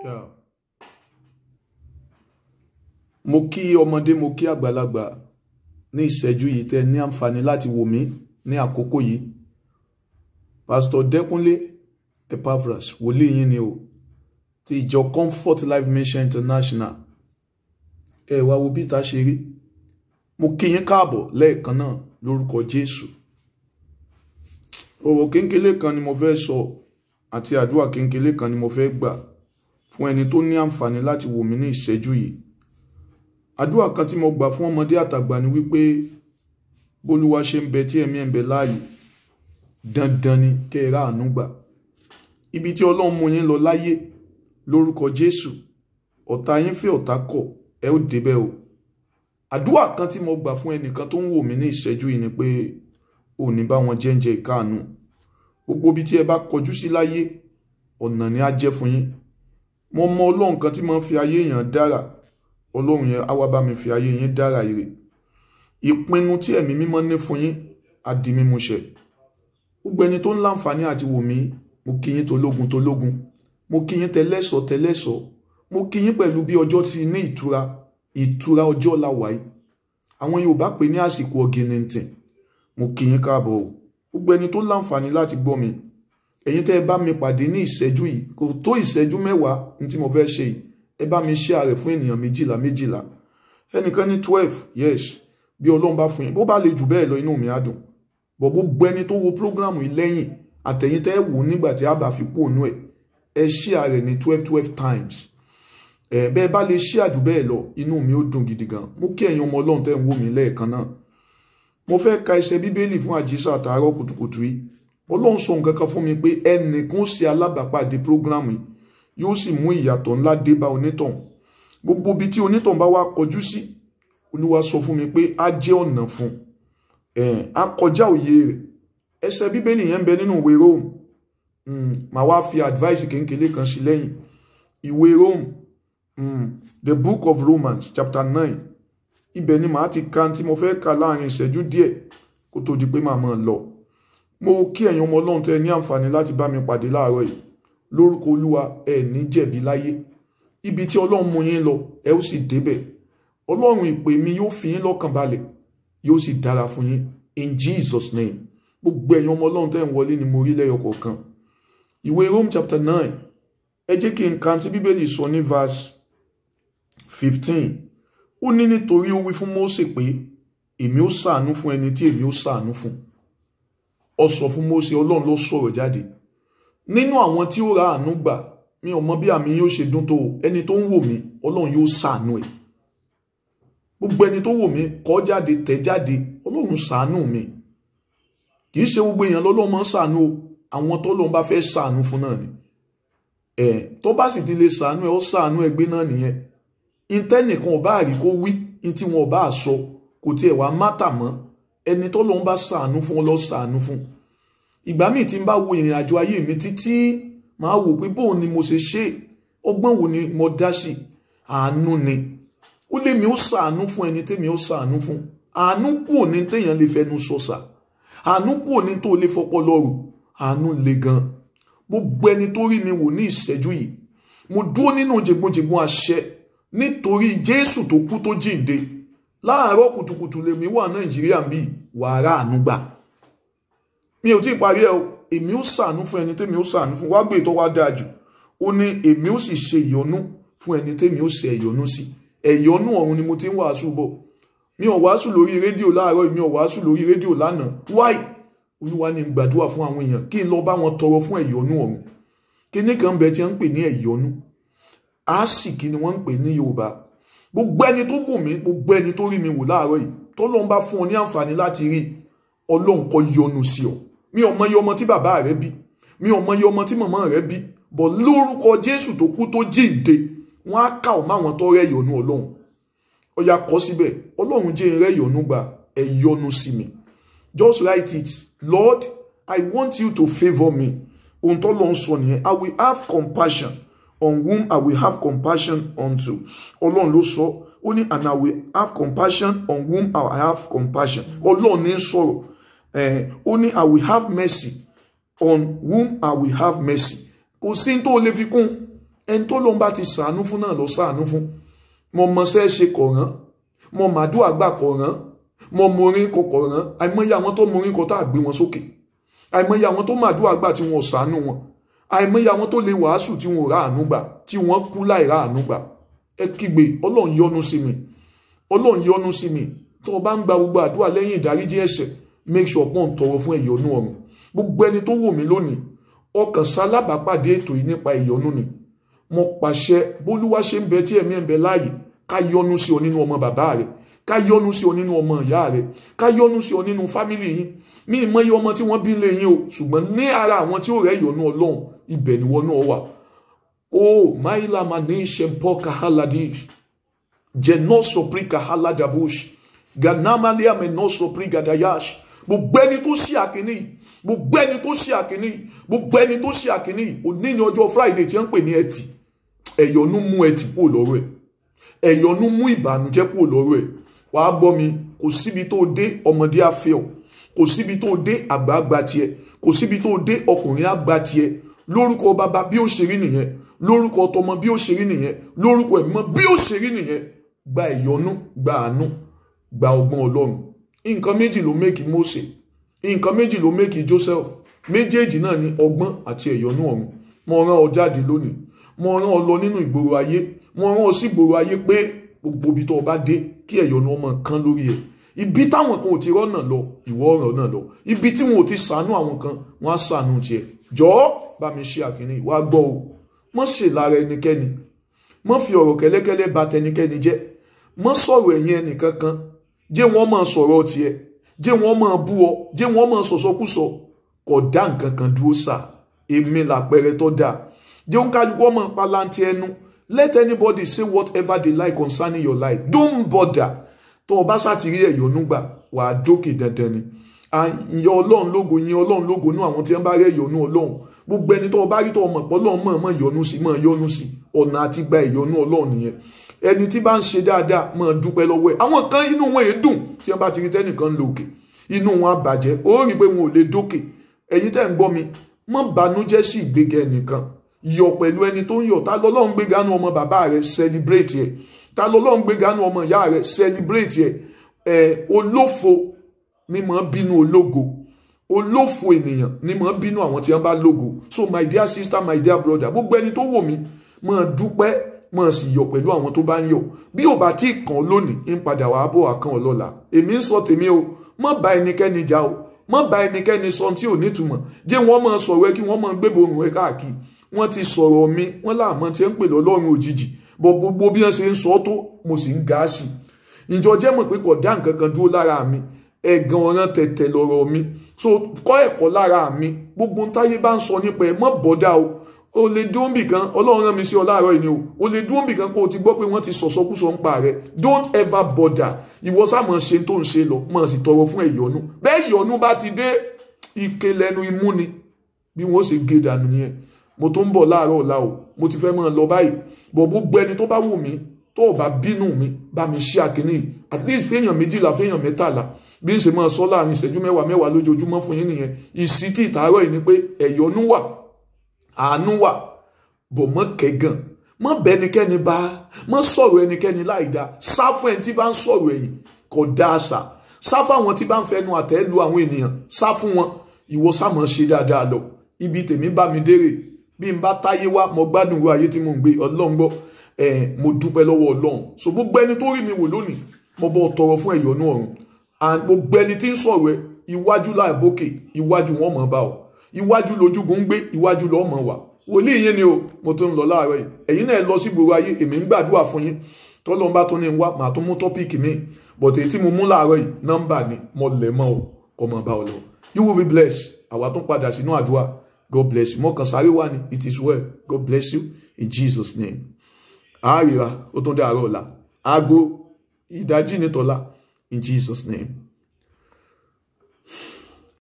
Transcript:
Yeah. mo kí ọmọdé mo kí àgbàlagbà ní ìṣẹ́jú yìí tẹ́ ní àǹfààní láti wò mí ní àkókò yìí pásítọ̀ dẹ́kunlé epaphras wòlíì yín ni o ti ìjọ comfort life mission international ẹ wá wo bí ìta ṣe rí mo kí yín káàbọ̀ lẹ́ẹ̀kan náà lórúkọ jésù ọ̀rọ̀ kéńkélé kan ni mo fẹ́ sọ àti àdúrà kéńkélé kan ni mo fẹ́ gbà fún ẹni tó ní àǹfààní láti wò mí ní ìṣẹ́jú yìí àdúrà kan tí mo gbà fún ọmọdé àtàgbà ni wípé bólúwa ṣe ń bẹ tí ẹ̀mí ẹ̀ ń bẹ láàyè dandan ni kẹ́ ẹ ráàánú gbà ibi tí ọlọ́run mú yín lọ láyé lórúkọ jésù ọ̀tá yín fẹ́ ọ̀tá kọ̀ ẹ ó débẹ̀ o àdúrà kan tí mo gbà fún ẹnìkan tó ń wò mí ní ìṣẹ́jú yìí ni pé ò ní bá wọn jẹ́ǹjẹ́ ìkáàánú gbogbo ibi tí ẹ bá kọjú sí láyé ọ̀nà ni á jẹ́ fún yín mo mọ ọlọ́run kan tí máa ń fi ayé èèyàn dára ọlọ́run yẹn á wá bá mi fi ayé yín dára ire ìpinnu tí ẹ̀mí mímọ́ ní fún yín á di mímúṣẹ gbogbo ẹni tó ń láǹfààní àti wò mí mo kí yín tológun tológun mo kí yín tẹlẹ́sọ̀ tẹlẹ́sọ̀ mo kí yín pẹ̀lú bí ọjọ́ ti ní ìtura ìtura ọjọ́ la wà yìí àwọn Yorùbá pè ní àsìkò ọ̀gìnìntìn mo kí yín káàbọ̀ o gbogbo ẹni tó láǹfààní láti gbọ́ mi ẹ̀yin tẹ́ ẹ bá mi pàdé ní ìṣẹ́jú yìí kò tó ìṣẹ́jú mẹ́wàá ní tí mo fẹ́ ṣe yìí ẹ bá mi share rẹ̀ fún ènìyàn méjìlá méjìlá ẹnìkan ní twelve yes bí ọlọ́run bá fún yín bó bá lè jù bẹ́ẹ̀ lọ inú mi á dùn bọ̀ gbogbo ẹni tó wo program yìí lẹ́yìn àtẹ̀yìn tẹ́ ẹ wò nígbà tí a bá fi kú ònú ẹ̀ ẹ share rẹ̀ ní twelve twelve times ẹ bẹ́ẹ̀ bá lè share jù bẹ́ẹ̀ lọ inú mi ó dùn gidi gan mo kí ẹ̀yin ọmọ ọlọ́run tẹ́ ń wò mí lẹ́ẹ̀kan náà mo fẹ́ ka ẹsẹ̀ bíbélì fún àjíṣà àtàárọ̀ kùtùkùtù yìí ọlọ́run sọ nǹkan kan fún mi pé ẹnìkan ṣe alábàápàdé program yìí yóò sì mú ìyàtọ̀ ńlá dé bá onítọ̀hún gbogbo ibi tí onítọ̀hún bá wá kọjú sí olúwa sọ fún mi pé á jẹ́ ọ̀nà fún ẹ̀ á kọjá òye rẹ̀ ẹsẹ̀ bíbélì yẹn ń bẹ nínú ìwé Rome màá wá fi advice kéńkéré kan sí lẹ́yìn ìwé Rome the book of Romans chapter nine ibẹ̀ ni màá ti ka tí mo fẹ́ ka láàrin ìṣẹ́jú díẹ̀ kó tó di pé màá máa lọ mo kí ẹ̀yin ọmọ ọlọ́run tẹ́ ní àǹfààní láti bá mi pàdé láàárọ̀ yìí lórúkọ olúwa ẹ ní jẹ̀bi láyé ibi tí ọlọ́run mú yín lọ ẹ ó sì débẹ̀ ọlọ́run ìpè mi yóò fi yín lọ́kàn balẹ̀ yóò sì dára fún yín in Jesus name gbogbo ẹ̀yin ọmọ ọlọ́run tẹ́ ń wọlé ni mo rí lẹ́yọ kọ̀ọ̀kan ìwé Rome chapter nine ẹ jẹ́ kí n ka tí bíbélì sọ ní verse fifteen ó ní nítorí ó wí fún Mósè pé èmi ó ṣàánú fún ẹni tí èmi ó ṣàánú fún ó sọ fún Mósè ọlọ́run ló sọ̀rọ̀ jáde nínú àwọn tí ó ra àánú gbà mi ò mọ bí àmì yóò ṣe dún tó ẹni tó ń wò mí ọlọ́run yóò ṣàánú ẹ̀ gbogbo ẹni tó wò mí kọ́ jáde tẹ̀ jáde ọlọ́run ṣàánú mi kì í ṣe gbogbo èèyàn lọ́lọ́run máa ń ṣàánú o àwọn tọ́lọ́run bá fẹ́ ṣàánú fún náà ni ẹ̀ tó bá sì ti lè ṣàánú ẹ̀ ó ṣàánú ẹgbẹ́ náà nìyẹn ìtẹ́nìkan ò bá rí kó wí ní tí wọn ò bá sọ kò tiẹ̀ wá mátà mọ́ ẹni tọ́lọ́run bá ṣàánú fún ọ lọ ṣàánú fún ìgbà míì tí n bá wo ìrìn àjò ayé mi títí máa wò pé bóun ni mo ṣe ṣe ọgbọ́n wo ni mo dá sí àánú ni ó lé mi ó ṣàánú fún ẹni tẹ́mi ó ṣàánú fún àánú kúò ní téèyàn lè fẹnu sọ̀sà àánú kúò ní tó lè fọpọlọ rò àánú le gan gbogbo ẹni tó rí mi wò ní ìṣẹ́jú yìí mo dúró nínú jẹgbọ́njẹgbọ́n àṣẹ nítorí Jésù tó kú tó jíǹde láàárọ̀ kùtùkùtù lèmi wà Nàìjíríà bíi wàrà àánú gbà mi ò tí ì parí ẹ o èmi ó ṣàánú fún ẹni tẹ́mi ó ṣàánú fún wá gbé tó wá dáa jù ó ní èmi ó sì ṣe ìyọ́nú fún ẹni tẹ́mi ó ṣe ìyọ́nú sí ẹ̀yọ́nú ọ̀run ni mo ti ń wàásù bọ̀ mi ò wàásù lórí rédíò láàárọ̀ mi ò wàásù lórí rédíò lánàá wáì olúwa ni gbàdúrà fún àwọn èèyàn kí n lọ bá wọn tọrọ fún ẹ̀yọ́nú ọ̀run kíní kan bẹ tí wọ́n ń pè ní ẹ̀yọ́nú àásìkí ni wọ́n ń pè ní Yorùbá gbogbo ẹni tó gùn mí gbogbo ẹni tó rí mi wò láàárọ̀ yìí tọ́lọ́run bá fún ọ ní àǹfààní láti rí ọlọ́run kó yọ́nú sí ọ mi ò mọ iye ọmọ tí bàbá rẹ bí mi ò mọ iye ọmọ tí màmá rẹ bí bọ̀ lórúkọ jésù tó kú tó jíǹde wọn á kà ọ́ máwọn tó rẹ́ ìyọ́nú ọlọ́run ó yá kọ síbẹ̀ ọlọ́run jẹ́ rẹ́ ìyọ́nú gbà ẹ yọ́nú sí mi just write it lord i want you to favour me ohun tó lọ ń sọ nìyẹn i will have compassion on whom i will have compassion unto ọlọ́run ló sọ ó ní and i will have compassion on whom i will have compassion ọlọ́run ní sọ̀rọ̀ ó ní i will have mercy on whom i will have mercy kò sí tó lè fi kún ẹni tó lóun bá ti sàánú fún náà lọ sàánú fún mo mọṣẹ́ ṣe kọ̀ọ̀rán mo màdúrà gbà kọ̀ọ̀rán mo morin kọ kọ̀ọ̀rán àìmọye àwọn tó morin kọ tá a gbé wọn sókè àìmọye àwọn tó màdúrà gbà tí wọn ò sàánú wọn àìmọye àwọn tó lè wàásù tí wọn ò ráàánú gbà tí wọn kú láì ráàánú gbà ẹ kígbe ọlọ́run yọ́nú sí mi ọlọ́run yọ́nú sí mi tó o bá ń gba gbogbo àdúrà lẹ́yìn ìdáríjì ẹ̀ṣẹ̀ make sure pọ́n tọrọ fún ẹ̀yọ́nú ọ̀run gbogbo ẹni tó wò mí lónìí ọkàn sálábàápàdé ètò yìí nípa ìyọ́nú ni mo pàṣẹ bólúwá ṣe ń bẹ tí ẹ̀mí ẹ̀ ń bẹ láàyè ká yọ́nú sí ọ nínú ọmọ bàbá rẹ ká yọ́nú sí ọ nínú ọmọ ìyá rẹ ká yọ́nú sí ọ nínú fámìlì yín ní ìmọ̀ye ọmọ tí wọ́n bí lé yín o ṣùgbọ́n ní ara àwọn tí ó rẹ̀ ìyọ́nú ọlọ́run ibẹ̀ ni wọ́n náà wà o maila mani shempo kahaladish jeno sopri kahaladabush ganamalia meno sopri gadayash gbogbo ẹni tó ṣí àkíní gbogbo ẹni tó ṣí àkíní gbogbo ẹni tó ṣí àkíní òní ní ọjọ́ friday tí wọ́n ń pè ní ẹtì ẹ̀yọ́nú mú ẹtì kúrò lọ́rọ̀ ẹ̀ ẹ̀yọ́nú mú ìbànújẹ́ kúrò lọ́rọ̀ ẹ̀ wàá gbọ́ mi kò síbi tó dé ọmọdé àfẹ́ọ̀ kò síbi tó dé àgbààgbà tiẹ̀ kò síbi tó dé ọkùnrin àgbà tiẹ̀ lórúkọ bàbá bí ó ṣe rí nìyẹn lórúkọ tọmọ bí ó ṣe rí nìyẹn lórúkọ ẹ̀mọ́ bí ó ṣe rí nìyẹn gba ìyọ́nú gba àánú gba ọgbọ́n ọlọ́run nǹkan méjì ló mẹ́kì Mósè nǹkan méjì ló mẹ́kì Joseph méjèèjì náà ní ọgbọ́n àti ìyọ́nú ọ̀run mo rán ọ jáde lónìí mo rán ọ lọ nínú ìgboro ayé mo rán ọ sí ìgboro ayé pé gbogbo ibi tó o bá dé kí ìyọ́nú ọmọ kan lórí ẹ̀ ibi táwọn kan ò ti rọ́nà lọ ìwọ ọ̀rọ̀ náà lọ ibi tí wọn ò ti sànú àwọn kan wọn á sànú tiẹ̀ jọ̀ọ́ bá mi ṣe àkíní wàá gbọ́ o mọ́ ṣe lára ẹnikẹ́ni mọ́ fi ọ̀rọ̀ kẹ́lẹ́kẹ́lẹ́ bà tẹnikẹ́ni jẹ́ mọ́ sọ̀rọ̀ ẹ̀yìn ẹnìkankan jẹ́ wọ́n máa sọ̀rọ̀ tiẹ̀ jẹ́ wọ́n máa bú ọ jẹ́ wọ́n máa sọ̀sọ́kúsọ kò dá nǹkan kan dúró sà èmi làpẹrẹ tó dáa jẹ́ wọ́n kálukú ọmọ palanti ẹnu let anybody say whatever they like concerning your life don't bother tó o bá ṣàtìrí ẹ̀yọ́nú gbà wàá dókè dandan ni ìyẹn ọlọ́run lógo ìyẹn ọlọ́run lógo nú àwọn tí wọ́n bá rẹ̀ ẹ̀yọ́nú ọlọ́run gbogbo ẹni tó o bá rí tó o mọ̀ pọ́ lọ́run mọ̀ mọ̀ yọ́nú sí mọ̀ yọ́nú sí ọ̀nà àti gba ìyọ́nú ọlọ́run nìyẹn ẹni tí bá ń ṣe dáadáa mọ̀ dúpẹ́ lọ́wọ́ ẹ̀ àwọn kan inú wọn èé dùn tí wọ́n bá ti rí tẹ́nìkan lò òkè inú wọn á bàjẹ́ ó rí i pé wọn ò lè dókè ẹ̀yin tẹ́ ń gbọ́ mi mọ̀ bànújẹ́ sí ìgbéga ẹnìkan yọ̀ pẹ̀lú ẹni tó ń yọ̀ ta lọ́lọ́run gbéga nu ọmọ bàbá rẹ̀ celebrate ẹ̀ ta lọ́lọ́run gbéga nu ọmọ ìyá rẹ̀ celebrate ẹ̀ ẹ̀ olófo ni mọ̀ bínú ológo olófo ènìyàn ni mọ̀ bínú àwọn tí wọ́n bá lógo so my dear sister my dear brother gbogbo ẹni tó wò mí mọ̀ dúpẹ́ mọ̀ sì yọ̀ pẹ̀lú àwọn tó bá ń yọ̀ bí ò bá tí kàn lónìí ń padà wàá bọ̀ àkàn ọlọ́la èmi ń sọ tèmi o mọ̀ bá ẹnikẹ́ni jà o mọ̀ bá ẹnikẹ́ni sọ tí ò nítumọ̀ jẹ́ wọ́n mọ̀ sọ̀rọ̀ ẹ kí wọ́n mọ̀ gbébo òrùn ẹ káàkiri wọ́n ti sọ̀rọ̀ mi wọ́n láàmọ́ tí ń pè lọ́lọ́run òjijì bọ̀ gbogbo bí wọ́n ṣe ń sọ tó mo sì ń ga sí i ìjọ jẹ́ mọ̀ pé kò dá nǹkan kan dúró lára mi ẹ̀gàn ọ̀ràn tẹ̀tẹ̀ lọ́rọ̀ mi so kọ́ ẹ̀kọ́ lára mi gbogbo ń táyé bá ń sọ nípa ẹ̀ mọ́ bọ́dá o o lè dúró bì kan ọlọ́run rán mi sí ọ láàárọ̀ yìí ni o o lè dúró bì kan kó o ti gbọ́ pé wọ́n ti sọ̀sọ́kúsọ ń pa rẹ̀ don't ever bother ìwọ sáàmọ̀ ṣe tó ń ṣe lọ mọ̀ sí tọrọ fún ẹ̀yọ́nú bẹ́ẹ̀ ìyọ́nú bá ti dé ike lẹ́nu imú ni bí wọ́n ṣe gé dànù nìyẹn mo tó ń bọ̀ láàárọ̀ ọ̀la o mo ti fẹ́ mọ́ ọ lọ báyìí bọ̀ gbogbo ẹni tó bá wù mí tó o bá bínú mi bá mi ṣí àkíní at least fẹ́yàn méjìlá fẹ́yàn mẹ́tàlá bí n ṣe máa sọ láàrin ìṣẹ́jú mẹ́wàá mẹ́wàá lójoojúmọ́ fún yín nìyẹn ìsítì ìtàárọ̀ yìí ni pé ẹ̀yọ́nú wà àánú wà bọ̀ mọ́ kẹ́gàn mọ́ bẹ́nikẹ́ni bá mọ́ sọ̀rọ̀ ẹnikẹ́ni láì dáa sá fún ẹni tí bá ń sọ̀rọ̀ ẹ̀yìn kò dá àṣà sá fún àwọn tí bá ń fẹnu àtẹ́ lu àwọn ènìyàn sá fún wọn ìwọ sá mọ́ ṣe dáadáa lọ ibi tèmi bá mi dérè bí n bá táyé wá mo gbádùn wo ayé tí mo ń gbé ọlọ́run gbọ́ ẹ̀ mo dúpẹ́ lọ́wọ́ ọlọ́run so gbogbo ẹni tó rí mi wò lónìí mo bọ́ tọrọ fún ẹ̀yọ́nú ọ̀run and gbogbo ẹni tí ń sọ̀rọ̀ ẹ iwájú láìbókè iwájú wọn mọ̀ bá ọ iwájú lójúgun ń gbé iwájú lọ́ọ́ mọ̀ wá wòlíì yín ni o mo tún ń lọ láàárọ̀ yìí ẹ̀yin náà lọ sí gbogbo ayé èmi ń gbàdúrà fún yín tọ́lọ́n bá tún ní wá màá tún mú tọ́píìkì mi bọ̀tẹ̀ tí mo mú láàárọ̀ yìí nọ́mbà ni mo lẹ̀ mọ́ o kọ́ mọ̀ bá ọ lọ you will be blessed àwa tún padà sínú àdúrà God bless you mọ́kàn sáré wá ní it is well God bless you in Jesus name àárira ó tún dé àárọ̀ ọ̀la aago ìdájí nítọ́lá in Jesus name.